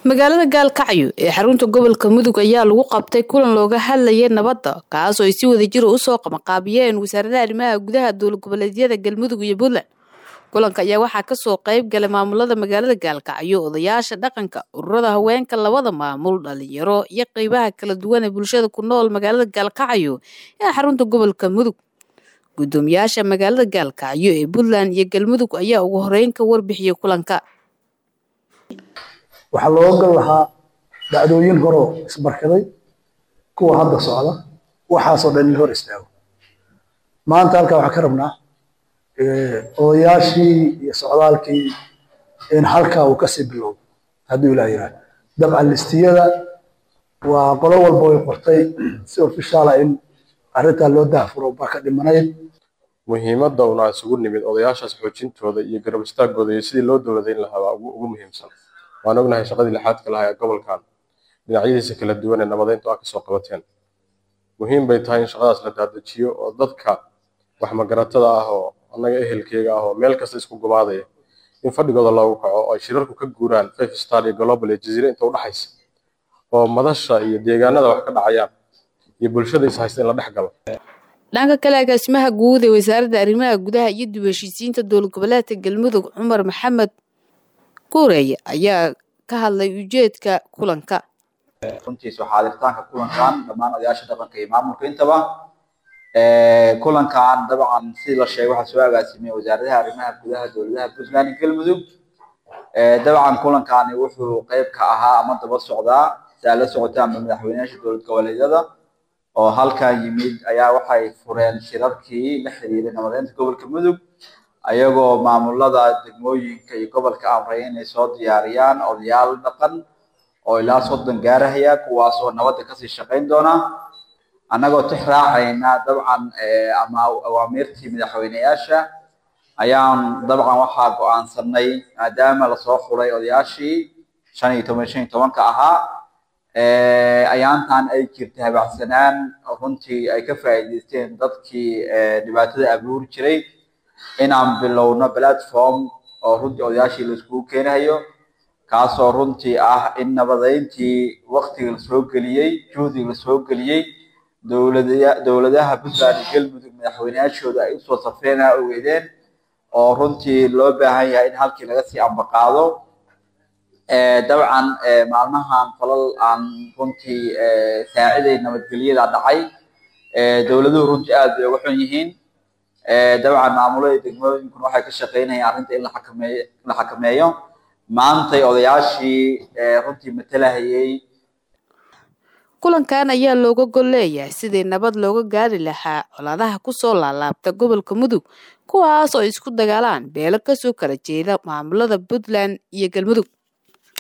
magaalada gaalkacyo ee xarunta gobolka mudug ayaa lagu qabtay kulan looga hadlayay nabadda kaas oo ay si wadajira usoo qamaqaabiyeen wasaaradaha arrimaha gudaha dowlad goboleedyada galmudug iyo puntland kulanka ayaa waxaa kasoo qayb galay maamulada magaalada gaalkacyo odayaasha dhaqanka ururada haweenka labada maamul dhalinyaro iyo qeybaha kala duwan ee bulshada ku nool magaalada gaalkacyo ee xarunta gobolka mudug gudoomiyaasha magaalada gaalkacyo ee puntland iyo galmudug ayaa ugu horeyn ka warbixiyey kulanka waxaa looga gal lahaa dhacdooyin horoo isbarkaday kuwa hadda socda waxaasoo dhan in hor istaago maanta halkaa waxaan ka rabnaa odayaashii iyo socdaalkii in halkaa uu kasii bilowdo hadduu ilaah yiraahdo dabcan listiyada waa qolo walba way qortay si ofishaala in arrintaa loo daafuro baa ka dhimanayd muhiimadda una isugu nimid odayaashaas xoojintooda iyo garab istaagooda iyo sidii loo dowladayn lahaa waa ugu muhiimsan waan ognahay shaqadii lixaadka lahaa ee gobolkan dhinacyadiisa kala duwan ee nabadeyntu aa kasoo qabateen muhiim bay tahay in shaqadaas la daadajiyo oo dadka wax magaratada ah oo annaga ehelkeyga ah oo meel kasta isku gumaadaya in fadhigooda loogu kaco oo ay shirarku ka guuraan five star iyo global iyo jaziire inta udhaxaysa oo madasha iyo deegaanada wax ka dhacayaan iyo bulshada is haysta in la dhex galo dhanka kale agaasimaha guud ee wasaaradda arrimaha gudaha iyo dib heshiisiinta dowlad goboleedka galmudug cumar maxamed kuureeye ayaa ka hadlay ujeedka kulanka runtiis waxaa adirtaanka kulankan dhammaan odayaasha dhaqanka iyo maamulka intaba kulankan dabcan sidii la sheegay waxaa soo agaasimiyey wasaaradaha arrimaha gudaha dowladaha puntland iyo galmudug dabcan kulankani wuxuu qeyb ka ahaa ama daba socdaa si aad la socotaanba madaxweynayaasha dowlad goboleedyada oo halkan yimid ayaa waxay fureen shirarkii la xiriiray nabadeynta gobolka mudug ayagoo maamulada degmooyinka iyo gobolka amray inay soo diyaariyaan odayaal dhaqan oo ilaa soddon gaarahaya kuwaas oo nabadda kasii shaqayn doona annagoo tix raacayna dabcan ama awaamiirtii madaxweyneyaasha ayaan dabcan waxaa go-aansanay maadaama lasoo xulay odayaashii shan iyo toban shan iyo tobanka ahaa ayaantan ay jirtay habacsanaan runtii ay ka faa'iidaysteen dadkii dhibaatada abuuri jiray inaan bilowno platform oo runtii odayaashii laiskugu keenayo kaasoo runtii ah in nabadeyntii waktiga lasoo geliyey juhdiga lasoo geliyey dowlada dowladaha puntland iyo galmudug madaxweyneyaashooda ay usoo safreenaa ogeedeen oo runtii loo baahan yahay in halkii laga sii ambaqaado dabcan maalmahan falal aan runtii saaciday nabadgelyada dhacay dowladuhu runtii aad bay uga xun yihiin dabcan maamulada degmooyinkuna waxay ka shaqeynayaan arrinta in la xakameeyo in la xakameeyo maantay odayaashii runtii matalahayay kulankan ayaa looga gol leeyahay sidii nabad looga gaari lahaa colaadaha kusoo laalaabta gobolka mudug kuwaas oo isku dagaalaan beelo kasoo kala jeeda maamulada puntland iyo galmudug